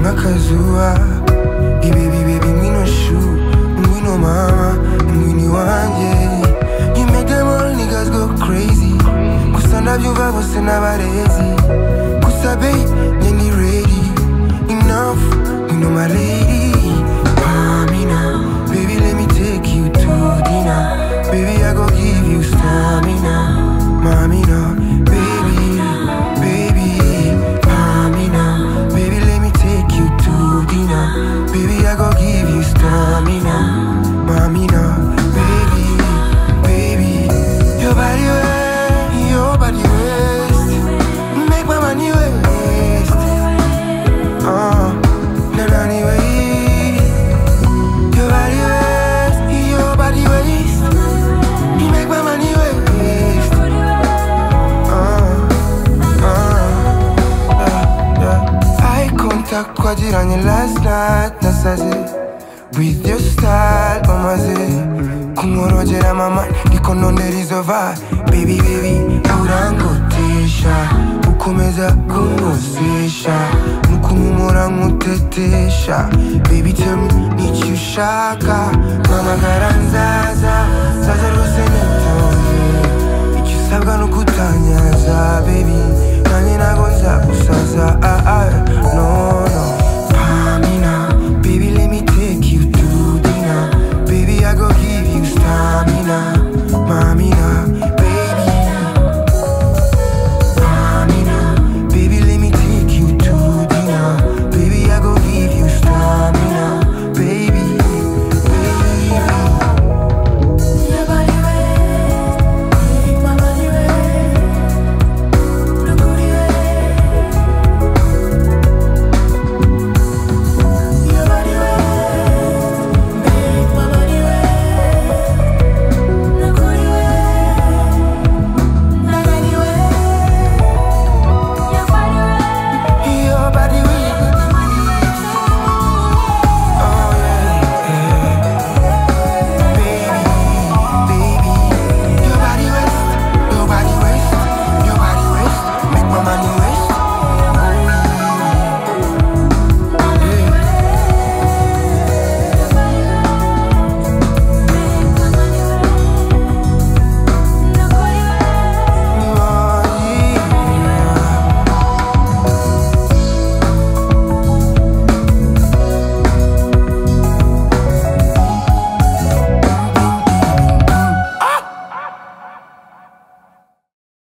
akazuba ibi bibi bimwino shu umwino mama umwini wanjye you make them all niggas go crazy gusa ndabyumva bose n'abarezi gusa be njye ni ready enough you know my lady Pamina baby let me take you to dinner baby I go give you stamina Mamina baby baby Pamina baby let me take you to dinner baby I go give you stamina Mamina baby baby your body way your body waste make my money waste uh, na na ni way your body waste, your body waste. You make my money waste. Uh, uh, yeah, yeah. Eye contact twagiranye last night nasaze with your style bamaze kumworogera mama ndiko nondera izo vibe baby baby urangotisha ukomeza kungusisha nukumumora nkutetesha baby tell me nicyo ushaka mpamagara nzaza nzaza rwose nitonze icyo usabwa ni ukutanyaza baby nanjye ntabwo nzagusaza ah, ah.